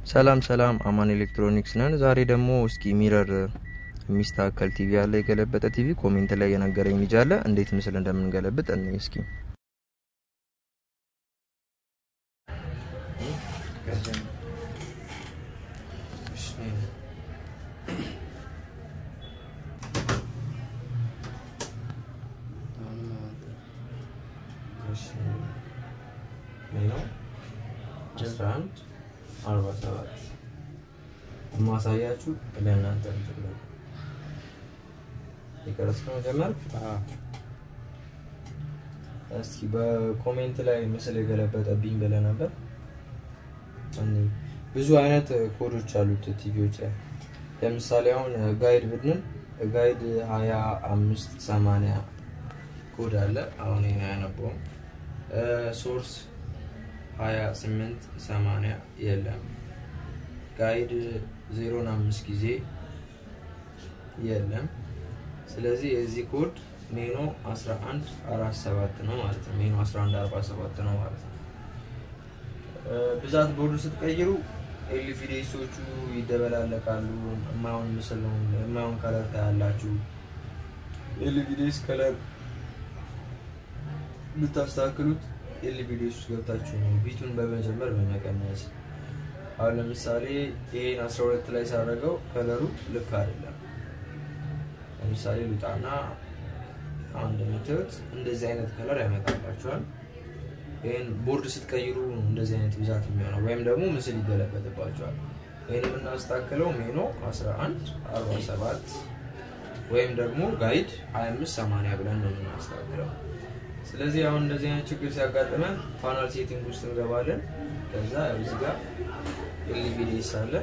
ሰላም ሰላም፣ አማን ኤሌክትሮኒክስ ነን። ዛሬ ደግሞ እስኪ ሚረር የሚስተካከል ቲቪ አለ፣ የገለበጠ ቲቪ። ኮሜንት ላይ የነገረኝ ልጅ አለ፣ እንዴት ምስል እንደምንገለብጥ እኔ እስኪ አስራ አንድ አርባ ሰባት ማሳያችሁ ለእናንተ ምትለ የቀረጽከ መጀመር እስኪ በኮሜንት ላይ ምስል የገለበጠብኝ ብለህ ነበር። ብዙ አይነት ኮዶች አሉት ቲቪዎች ላይ ለምሳሌ አሁን ጋይድ ብንል ጋይድ ሀያ አምስት ሰማንያ ኮድ አለ። አሁን ይሄን አያነበውም። ሶርስ ሀያ ስምንት ሰማንያ የለም። ጋይድ ዜሮን አምስት ጊዜ የለም። ስለዚህ የዚህ ኮድ ሜኖ 11 47 ነው ማለት ነው። ሜኖ 11 47 ነው ማለት ነው። ብዛት ቦርዱ ስትቀይሩ ኤልቪዲሶቹ ይደበላለቃሉ። የማይሆን ምስል ነው፣ የማይሆን ከለር ታያላችሁ። ኤልቪዲስ ከለር ብታስተካክሉት ኤልቪዲስ ውስጥ ገብታችሁ ነው ቢቱን በመጀመር በመቀነስ አሁን ለምሳሌ ይሄን 12 ላይ ሳደርገው ከለሩ ልክ አይደለም። ለምሳሌ ልጣና አሁን እንደምታዩት እንደዚህ አይነት ከለር ያመጣላችኋል። ይህን ቦርድ ስትቀይሩ እንደዚህ አይነት ብዛት የሚሆነው ወይም ደግሞ ምስል ይገለበጥባቸዋል። ይህን የምናስተካክለው ሜኖ 11 47 ወይም ደግሞ ጋይድ 25 80 ብለን ነው የምናስተካክለው። ስለዚህ አሁን እንደዚህ አይነት ችግር ሲያጋጥመን ፓናል ሴቲንግ ውስጥ እንገባለን። ከዛ እዚህ ጋር ኤልቪዲኤስ አለ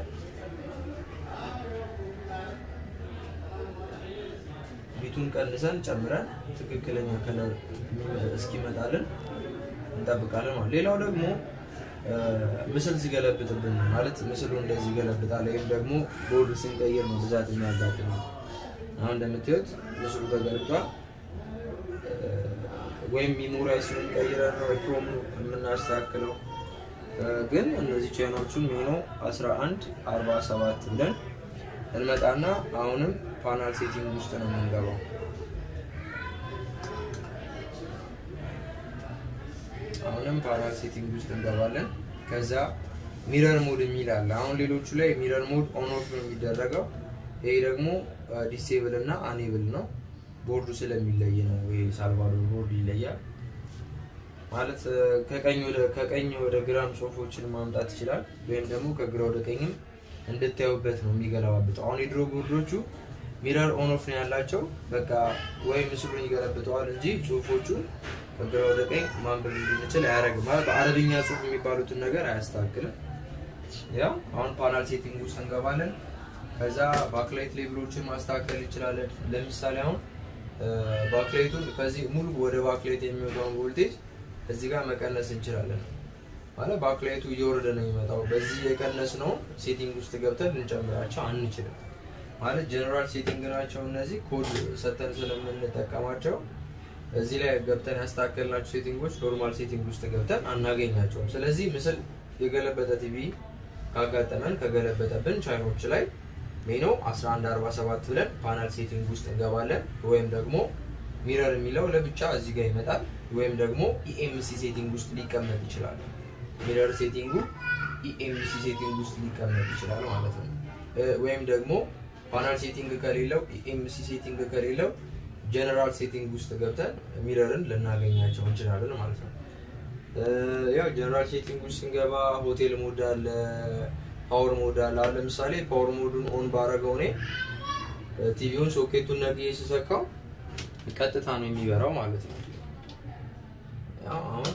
ቢቱን ቀንሰን ጨምረን ትክክለኛ ከለር እስኪመጣልን እንጠብቃለን ማለት። ሌላው ደግሞ ምስል ሲገለብጥብን ማለት ምስሉ እንደዚህ ይገለብጣል ወይም ደግሞ ቦርድ ስንቀይር ነው ብዛት የሚያጋጥመው። አሁን እንደምታዩት ምስሉ ተገልጧል። ወይም ሚሞራይ ሲሆን ቀይረን ነው ክሮም የምናስተካክለው። ግን እነዚህ ቻይናዎቹን ሜኖ 11 47 ብለን እንመጣና አሁንም ፓናል ሴቲንግ ውስጥ ነው የምንገባው። አሁንም ፓናል ሴቲንግ ውስጥ እንገባለን። ከዛ ሚረር ሞድ የሚል አለ። አሁን ሌሎቹ ላይ ሚረር ሞድ ኦን ኦፍ ነው የሚደረገው። ይሄ ደግሞ ዲሴብል እና አኔብል ነው። ቦርዱ ስለሚለይ ነው። ይሄ ሳልቫዶር ቦርድ ይለያል ማለት ከቀኝ ወደ ከቀኝ ወደ ግራም ጽሁፎችን ማምጣት ይችላል፣ ወይም ደግሞ ከግራ ወደ ቀኝም እንድታዩበት ነው የሚገለባብጠው። አሁን የድሮ ቦርዶቹ ሚረር ኦን ኦፍ ነው ያላቸው። በቃ ወይ ምስሉን ይገለብጠዋል እንጂ ጽሁፎቹን ከግራ ወደ ቀኝ ማንበብ እንድንችል አያደርግም። ማለት በአረብኛ ጽሁፍ የሚባሉትን ነገር አያስተካክልም። ያው አሁን ፓናል ሴቲንግ ውስጥ እንገባለን። ከዛ ባክላይት ሌብሎችን ማስተካከል እንችላለን። ለምሳሌ አሁን ባክላይቱን ከዚህ ሙሉ ወደ ባክላይት የሚወጣውን ቮልቴጅ እዚህ ጋር መቀነስ እንችላለን። ማለት ባክላይቱ እየወረደ ነው የሚመጣው። በዚህ የቀነስ ነው ሴቲንግ ውስጥ ገብተን ልንጨምራቸው አንችልም። ማለት ጀነራል ሴቲንግ ናቸው እነዚህ ኮድ ሰተን ስለምንጠቀማቸው እዚህ ላይ ገብተን ያስተካከልናቸው ሴቲንጎች ኖርማል ሴቲንግ ውስጥ ገብተን አናገኛቸውም። ስለዚህ ምስል የገለበጠ ቲቪ ካጋጠመን ከገለበጠብን ቻይኖች ላይ ሜኖ 1147 ብለን ፓናል ሴቲንግ ውስጥ እንገባለን። ወይም ደግሞ ሚረር የሚለው ለብቻ እዚህ ጋር ይመጣል። ወይም ደግሞ ኢኤምሲ ሴቲንግ ውስጥ ሊቀመጥ ይችላል። ሚረር ሴቲንጉ ኢኤምሲ ሴቲንግ ውስጥ ሊቀመጥ ይችላል ማለት ነው። ወይም ደግሞ ፓናል ሴቲንግ ከሌለው ኢኤምሲ ሴቲንግ ከሌለው ጀነራል ሴቲንግ ውስጥ ገብተን ሚረርን ልናገኛቸው እንችላለን ማለት ነው። ያው ጀነራል ሴቲንግ ውስጥ ስንገባ ሆቴል ሞድ አለ፣ ፓወር ሞድ አለ። አሁን ለምሳሌ ፓወር ሞዱን ኦን ባረገው እኔ ቲቪውን ሶኬቱን ነቅዬ ስሰካው ቀጥታ ነው የሚበራው ማለት ነው። ያው አሁን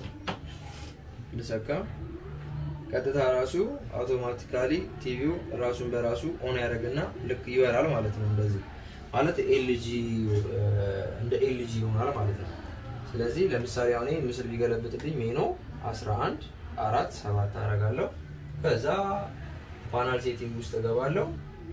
ልሰካ ቀጥታ ራሱ አውቶማቲካሊ ቲቪው ራሱን በራሱ ኦን ያደርግና ልክ ይበራል ማለት ነው። እንደዚህ ማለት ኤልጂ እንደ ኤልጂ ይሆናል ማለት ነው። ስለዚህ ለምሳሌ አሁን ምስል ቢገለብጥብኝ ሜኖ 11 አራት ሰባት አደርጋለሁ። ከዛ ፓናል ሴቲንግ ውስጥ እገባለሁ።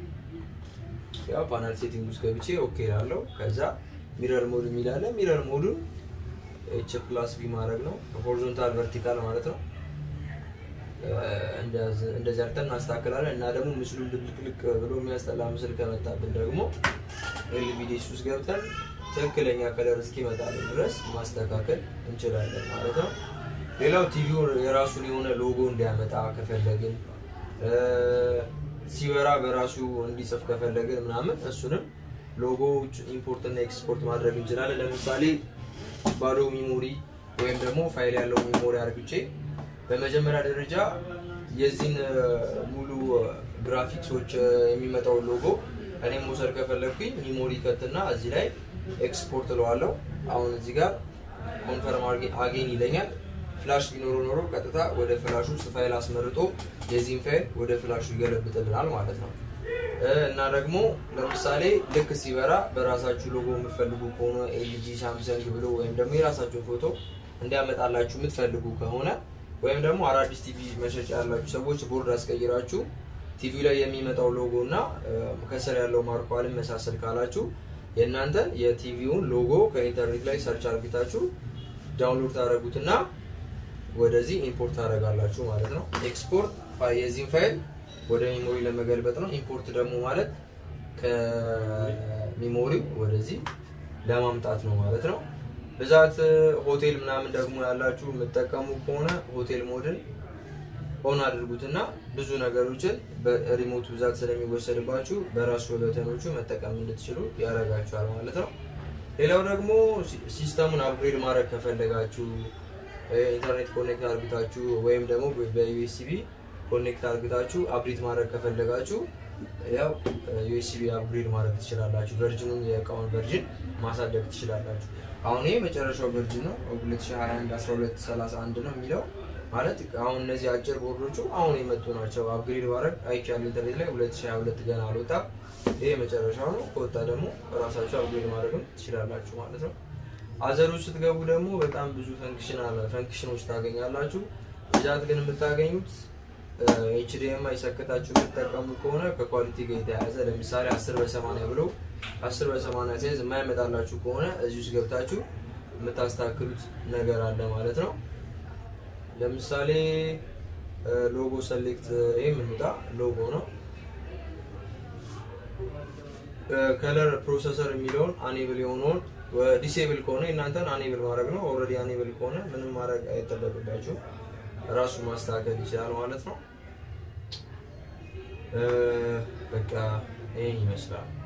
ያው ፓናል ሴቲንግ ውስጥ ገብቼ ኦኬ እላለሁ። ከዛ ሚረር ሞድ የሚል አለ። ሚረር ሞዱን ኤች ፕላስ ቢ ማድረግ ነው። ሆሪዞንታል ቨርቲካል ማለት ነው። እንደዚህ አድርገን እናስተካክላለን እና ደግሞ ምስሉ ልቅልቅ ብሎ የሚያስጠላ ምስል ከመጣብን ደግሞ ኤልቪዲስ ውስጥ ገብተን ትክክለኛ ከለር እስኪመጣልን ድረስ ማስተካከል እንችላለን ማለት ነው። ሌላው ቲቪው የራሱን የሆነ ሎጎ እንዲያመጣ ከፈለግን ሲበራ በራሱ እንዲጽፍ ከፈለግን ምናምን እሱንም ሎጎዎች ኢምፖርት እና ኤክስፖርት ማድረግ እንችላለን። ለምሳሌ ባዶ ሚሞሪ ወይም ደግሞ ፋይል ያለው ሚሞሪ አርግቼ በመጀመሪያ ደረጃ የዚህን ሙሉ ግራፊክሶች የሚመጣውን ሎጎ እኔም መውሰድ ከፈለግኩኝ ሚሞሪ ከትና እዚህ ላይ ኤክስፖርት እለዋለሁ። አሁን እዚህ ጋር ኮንፈርም አጌን ይለኛል። ፍላሽ ቢኖሮ ኖሮ ቀጥታ ወደ ፍላሹ ውስጥ ፋይል አስመርጦ የዚህን ፋይል ወደ ፍላሹ ይገለብጥልናል ማለት ነው። እና ደግሞ ለምሳሌ ልክ ሲበራ በራሳችሁ ሎጎ የምትፈልጉ ከሆነ ኤልጂ፣ ሳምሰንግ ብሎ ወይም ደግሞ የራሳችሁን ፎቶ እንዲያመጣላችሁ የምትፈልጉ ከሆነ ወይም ደግሞ አዳዲስ ቲቪ መሸጫ ያላችሁ ሰዎች ቦርድ አስቀይራችሁ ቲቪ ላይ የሚመጣው ሎጎ እና ከስር ያለው ማርኮ አልመሳሰል ካላችሁ የእናንተን የቲቪውን ሎጎ ከኢንተርኔት ላይ ሰርች አርግታችሁ ዳውንሎድ ታደረጉትና ወደዚህ ኢምፖርት ታደረጋላችሁ ማለት ነው። ኤክስፖርት የዚህን ፋይል ወደ ሚሞሪ ለመገልበጥ ነው። ኢምፖርት ደግሞ ማለት ከሚሞሪው ወደዚህ ለማምጣት ነው ማለት ነው። ብዛት ሆቴል ምናምን ደግሞ ያላችሁ የምጠቀሙ ከሆነ ሆቴል ሞድን ኦን አድርጉትና ብዙ ነገሮችን በሪሞት ብዛት ስለሚወሰድባችሁ በራሱ በተኖቹ መጠቀም እንድትችሉ ያደርጋችኋል ማለት ነው። ሌላው ደግሞ ሲስተሙን አፕግሬድ ማድረግ ከፈለጋችሁ ኢንተርኔት ኮኔክት አርግታችሁ ወይም ደግሞ በዩኤስቢ ኮኔክት አርግታችሁ አፕዴት ማድረግ ከፈለጋችሁ ያው ዩኤስቢ አፕግሬድ ማድረግ ትችላላችሁ። ቨርጅኑን የእቃውን ቨርጅን ማሳደግ ትችላላችሁ። አሁን ይሄ መጨረሻው ቨርጅን ነው 2021 1231 ነው የሚለው ማለት አሁን እነዚህ አጭር ቦርዶቹ አሁን የመጡ ናቸው። አፕግሬድ ማድረግ አይቻልም። ኢንተርኔት ላይ 2022 ገና አልወጣም። ይሄ መጨረሻው ነው። ከወጣ ደግሞ ራሳችሁ አፕግሬድ ማድረግም ትችላላችሁ ማለት ነው። አዘሮች ስትገቡ ደግሞ በጣም ብዙ ፈንክሽን አለ ፈንክሽኖች ታገኛላችሁ። ብዛት ግን የምታገኙት ኤችዲኤምአይ ሰክታችሁ የምትጠቀሙ ከሆነ ከኳሊቲ ጋር የተያያዘ ለምሳሌ 10 በ80 ብሎ 10 በ80 ሳይዝ የማይመጣላችሁ ከሆነ እዚህ ውስጥ ገብታችሁ የምታስተካክሉት ነገር አለ ማለት ነው። ለምሳሌ ሎጎ ሰሌክት ይህ የምንወጣ ሎጎ ነው። ከለር ፕሮሰሰር የሚለውን አኔብል የሆነውን ዲሴብል ከሆነ እናንተን አኔብል ማድረግ ነው። ኦልሬዲ አኔብል ከሆነ ምንም ማድረግ አይጠበቅባችሁ ራሱ ማስተካከል ይችላል ማለት ነው። በቃ ይህን ይመስላል።